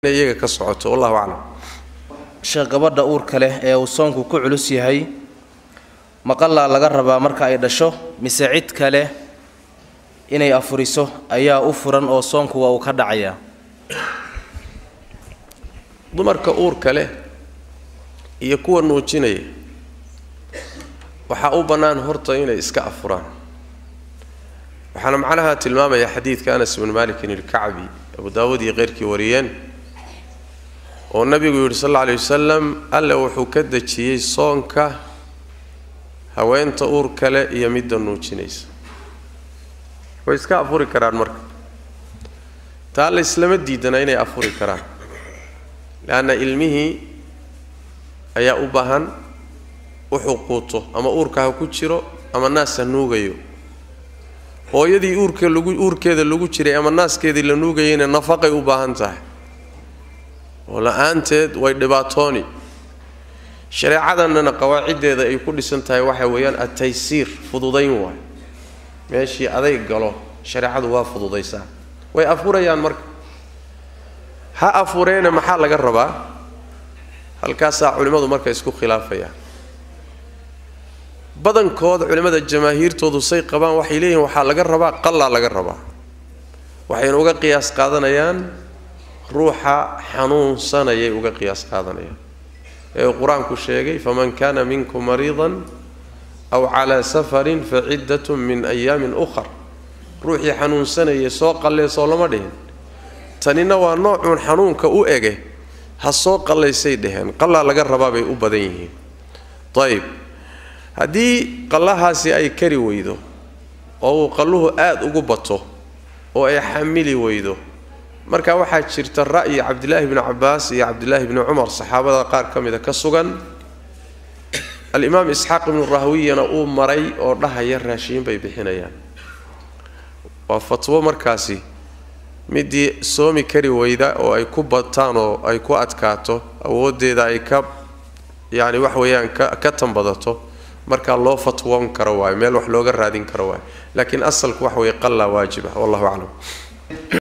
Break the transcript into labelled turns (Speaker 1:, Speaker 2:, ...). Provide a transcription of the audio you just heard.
Speaker 1: iyaga ka socoto wallahu aclam
Speaker 2: sheekh gabadha uurka leh ee uu soonku ku culus yahay maqallaa laga rabaa marka ay dhasho mise cid kale inay afuriso ayaa u furan oo soonku waa uu ka dhacayaa
Speaker 1: dumarka uurka leh iyo kuwa nuujinaya waxaa u bannaan horta inay iska afuraan waxaana macnaha tilmaamaya xadiidka anas bn malikin ilkacbi abu daawuud iyo keyrkii wariyeen oo nabigu yidhi sal alla alay wasalam alle wuxuu ka dejiyey soonka haweenta uur kale iyo midda nuujinaysa way iska afuri karaan marka taa la islama diidana inay afuri karaan leanna ilmihii ayaa u baahan wuxuu quuto ama uurka ha ku jiro ama naas ha nuugayo hooyadii uurka lagu uurkeeda lagu jiray ama naaskeedii la nuugayayna nafaqay u baahan tahay oo la-aanteed way dhibaatooni shareecadannana qawaaciddeeda ay ku dhisan tahay waxa weeyaan ataysiir fududayn waay meeshii aday galo shareecadu waa fududaysaa way afurayaan marka ha afureena maxaa laga rabaa halkaasaa culimmadu marka isku khilaafayaan badankood culimmada jamaahiirtoodu say qabaan waxay leeyihiin waxaa laga rabaa qallaa laga rabaa waxayna uga qiyaas qaadanayaan ruuxa xanuunsanayay uga qiyaas qaadanayaan ee uu qur-aanku sheegay faman kaana minkum mariidan aw calaa safarin fa ciddatun min ayaamin ukhar ruuxii xanuunsanayay soo qalleesoo lama dhihin tanina waa noocuun xanuunka u ege ha soo qallaysay dheheen qallaa laga rabaa bay u badan yihiin ayib haddii qallahaasi ay kari weydo oo uu qalluhu aada ugu bato oo ay xamili weydo marka waxaa jirta ra'yi cabdilaahi bni cabbaas iyo cabdilaahi bni cumar saxaabada qaar ka mida ka sugan alimaam isxaaq ibnu rahwiyana uu maray oo dhahaya raashiin bay bixinayaan waa fatwo markaasi midii soomi kari weyda oo ay ku bataan oo ay ku adkaato awooddeeda ay ka yacni wax weeyaan ka ka tanbadato markaa loo fatwoon karo waayo meel wax looga raadin karo waayo laakiin asalku wax weeye qallaa waajib ah wallahu aclam